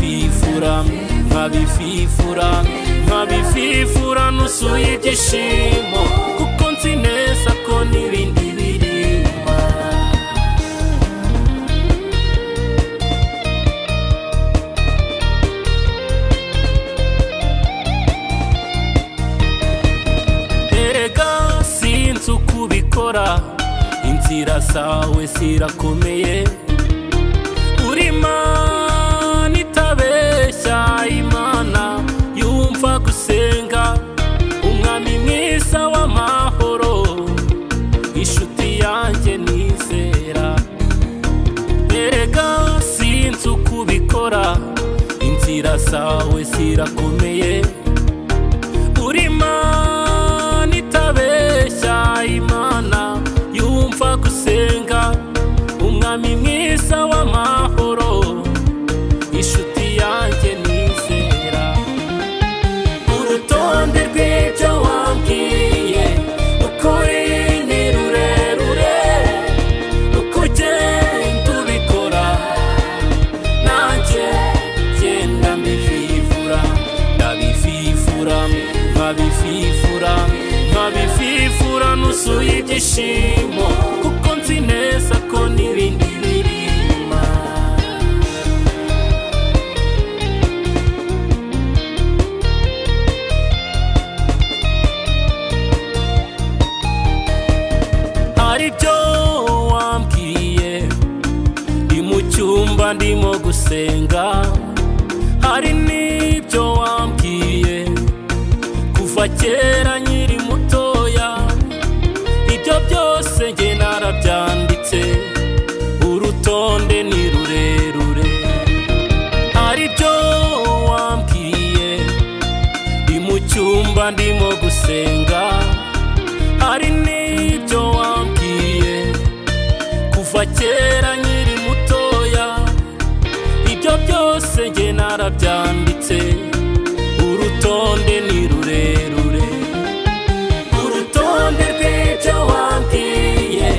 nkabififura nkabififura nkabififura nusuye ibyishimo kuko nzi neza ko n'ibindi biri inyuma erega sinzi uko ubikora inzira zawe zirakomeye uri imana itabeshya imana yumva gusenga umwami mwiza w'amahoro inshuti yanjye nizera erega sinzi uko ubikora inzira zawe zirakomeye uri imana itabeshya imana yumva gusenga umwami mwiza w'amahoro inshuti yanjye nizera urutonde rw'ibyo wambwiye ukoreye ni rurerure uko ugenda ubikora nanjye genda mbivivura ndabivivura nkabivivura nkabivivura nuzuye ibyishimo kuko nzi neza ko n'ibindi biri inyuma hari ibyo wambwiye ndi mu cyumba ndimo gusenga hari n'ibyo wambwiye kuva kera nkiri mutoya ibyo byose njye narabyanditse urutonde ni rurerure hari ibyo wambwiye ndi mu cyumba ndimo gusenga hari n'ibyo wambwiye kuva kera nkiri mutoya ibyo byose njye narabyanditse urutonde ni rurerure urutonde rw'ibyo wambwiye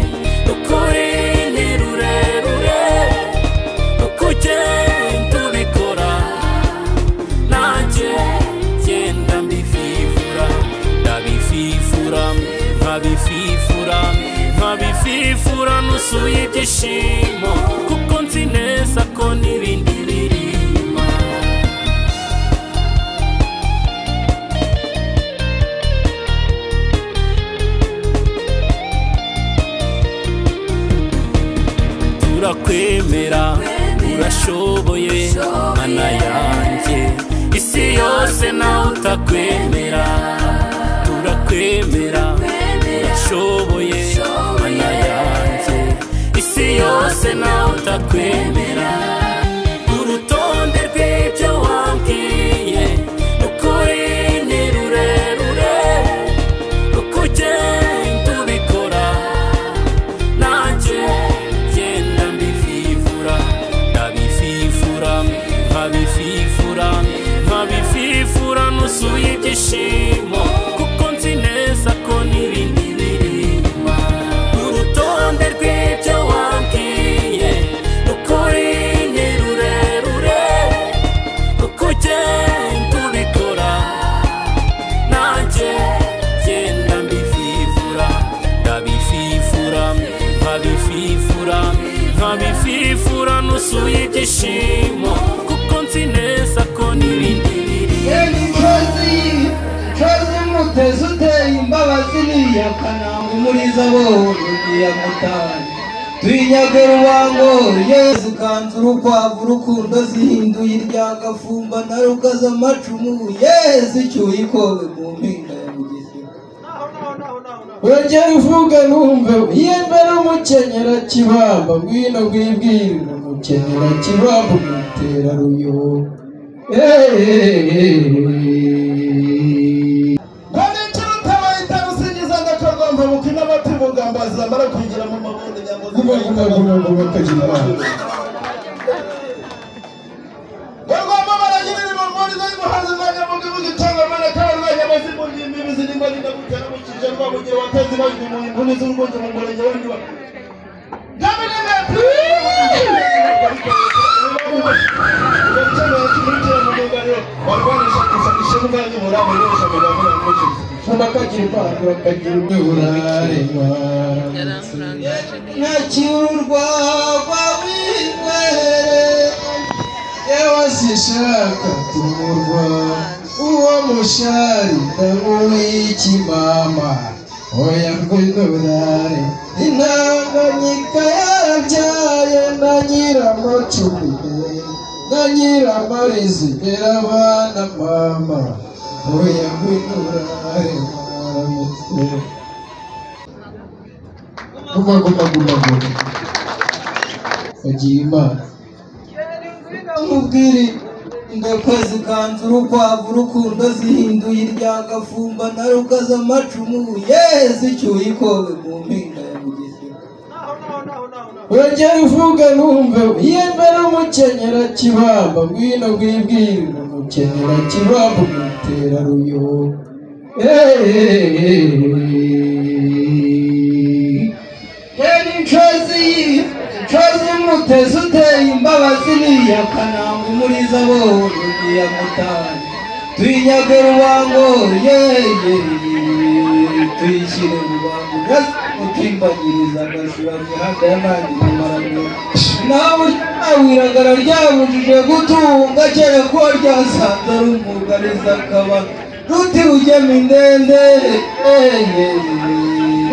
ukuri ni rurerure uko ugenda ubikora nanjye genda mbivivura ndabivivura nkabivivura nkabivivura nuzuye ibyishimo kuko nzi neza ko n'ibindi biri inyuma turakwemera urashoboye mana yanjye isi yose nawe utakwemera turakwemera urashoboye mana yanjye isi yose nawe utakwemera urutonde rw'ibyo wambwiye ukuri ni rurerure uko ugenda ubikora nanjye genda mbivivura ndabivivura nkabivivura nkabivivura nuzuye ibyishimo kuko nzi neza ko n'ibindi biri inyuma urutonde rw'ibyo wambwiye ukuri ni rurerure uko ugenda ubikora nanjye genda mbivivura ndabivivura nkabivivura nkabivivura nuzuye ibyishimo kuko nzi neza ko n'ibindi biri imisozi imisozi muteze uteye imbabazi niya kananga umuriza bose niya mutari tuyinyage rubango yezu kanzu urukwavu urukundo zihinduye iryagafumba na rukaza amacumu yezu icyuye ikowe mu mpinga ya bugesera wongere uvuge numve yembe n'umukenyera kibamba ngwino ngwibwirire umukenyera kibamba umutera ruyobo kandi ikiruta bahita rusingiza ndakarwamba mukina amata umugambazi zamara kwinjira mu mabundi nyamuzima Guma guma guma guma kagira imana barwamba baragira ibimori z'umuhanzi za nyamugabo gitanga amaneka barwanya amazimu y'imbibi zirimo rinagutera mu kije rwabugiye wateze bajwe mu nguni z'urwunge mu murenge wa ndiwa Gabirimeti! barwanisha ishyanga nyibura bakoresha amagambo y'abakoresha bakagira impano bakagira uburare yaramurangaje neza ntakirurwa rwabingwere yewe sishaka kumurwa uwo mushari ndamuwikimama oya rwindorare intanganyika yarabyaye na nyiramucumire na nyiramarizi irabana mama oya rwindorare mwaramutse guma guma guma guma bagira imana nkubwire ndakoze ikanzu urukwavu urukundo zihinduye iryagafumba na rukaza amacumu yeee zicyuye ikobe mu mpinga ya mugesera urajya uvuga numve yemera umukenyera kibamba ngwino gwibwire umukenyera kibamba umutera ruyobo Hey. yari incozi incozi y'umutezi uteye imbabazi niya kananga umuriza abonye niya mutari tuyinyage rubango yeye tuyishyire rubango gasi utimbagiriza agasura mihanda y'amandi nawe awiragara ryabujije gutunga cyane ko ryasanze ari umwuga rizakaba ruti rugema indende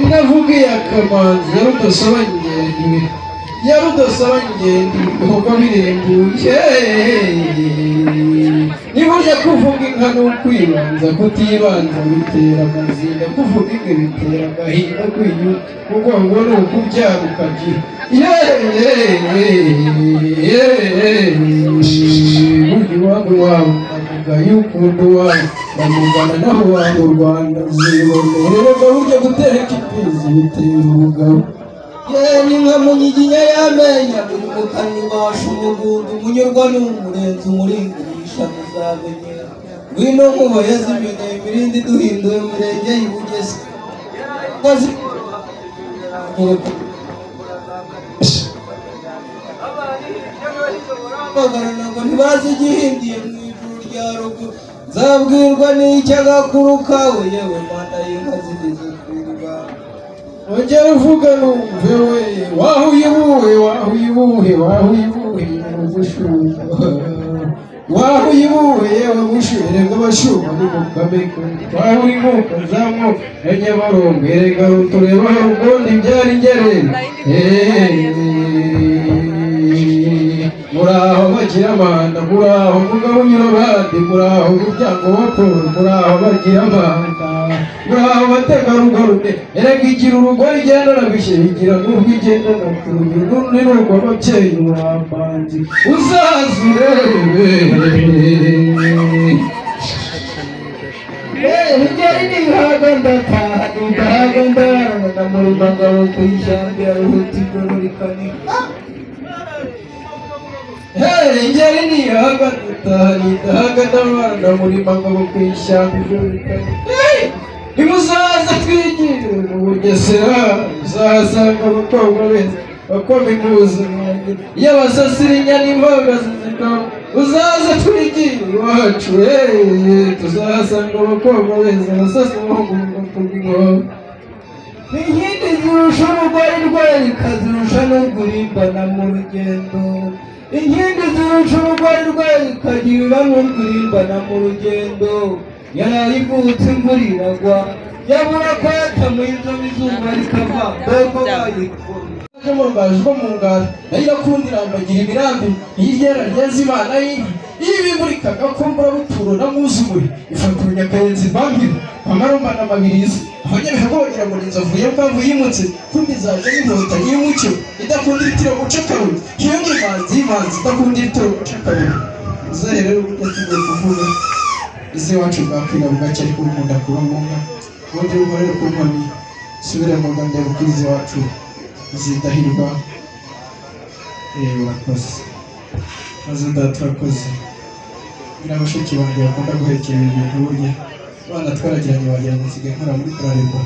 ndavuga iya kamanzi ya rudasaba ngendi ya rudasaba ngendi bihomba birembuye niba urya kuvuga inka ni ukwibanza kutibanza bitera amazinda kuvuga inka bitera agahinda kwiyuta umugongo ni ukubyara ukagira burya iwabo iwabo avuga y'ukuntu iwabo bamugana naho iwabo u rwanda zibonererwa burya gutereka imfizi bitera umugabo yewe nka munyiginya y'amenyo buri mukannyi washa umugundu umunyurwa n'umurenzi umuringurisha muzamenyera ngwino nkuba yazimeneye imirindi duhinduye umurenge y'ibugesi bagarana ngo ntibazi igihindiye mu ijuru rya ruguru nzabwirwa n'icy'agakuru kawe yewe mana y'inka zigeze ku iriba ongera uvuga numve we waho uyibuhe waho uyibuhe waho uyibuhe yewe mushumba waho uyibuhe yewe mushumba erega abashumba ni mu kameko waho uyibuka zamuka ya nyabarongo erega rutureba hari ubundi byari ngerera muraho bagira amanda muraho mugabo unyura abandi muraho umuryango wa paul muraho bagira amanda muraho abategarugori erega igira urugo rigendana bishyira igira n'ubwo igendana kurugero n'urundi n'urwo ababyeyi bapanze uzazurebe Rijyari n'inkaga ndataha n'indahaga ndarana na murumangabo ku ishyamba ya ruhuti igororikane ngeri nihaga dutaha nidahaga n'abana murima ngabo ku ishyamba igororikane nimuzaza twigire mu bugesera muzahasanga abakobwa beza bakoma impuzankano y'abasasira inyana imbogasi zikaba uzaze twigire iwacu eee tuzahasanga abakobwa beza abasasa bahugurwa ku bw'inkoro inkindi zirusha umugore rwereka zirusha n'urwurimbana mu rugendo inkindi zirusha umugore rwereka zirusha n'urwurimbana mu rugendo yaraye ivutse imvura iragwa yabura kwatama inzobe izuba rikava doko bayikura n'umugaju wo mu ngara nayo irakundira ambagira imirambi y'iryera ryeza imana y'inka iyo ibimurika agakumbura buturo na mwuzumuri ifata urunyakayenzi mbambira amarumana amabirizi abanyabihago bagira ngo ni inzovu yembavu yimutse kundi zaje n'inkota y'umucyo idakunda ibitiro guca kabiri iyo ni imanzi y'imanzi idakunda ibitiro guca kabiri uzahe rero uburyo tugiye kuvuga ese iwacu bwakwira bugacya ariko umunda kuba ngombwa ubundi bukorere ku nkoni subire mu rwanda bukwiza iwacu zidahirwa eee urakoze maze data urakoze buriya bashiki banjye bakunda guhekera ibintu burya abana twaragiranye wagira ngo nsigaye nkora muri kurarerwa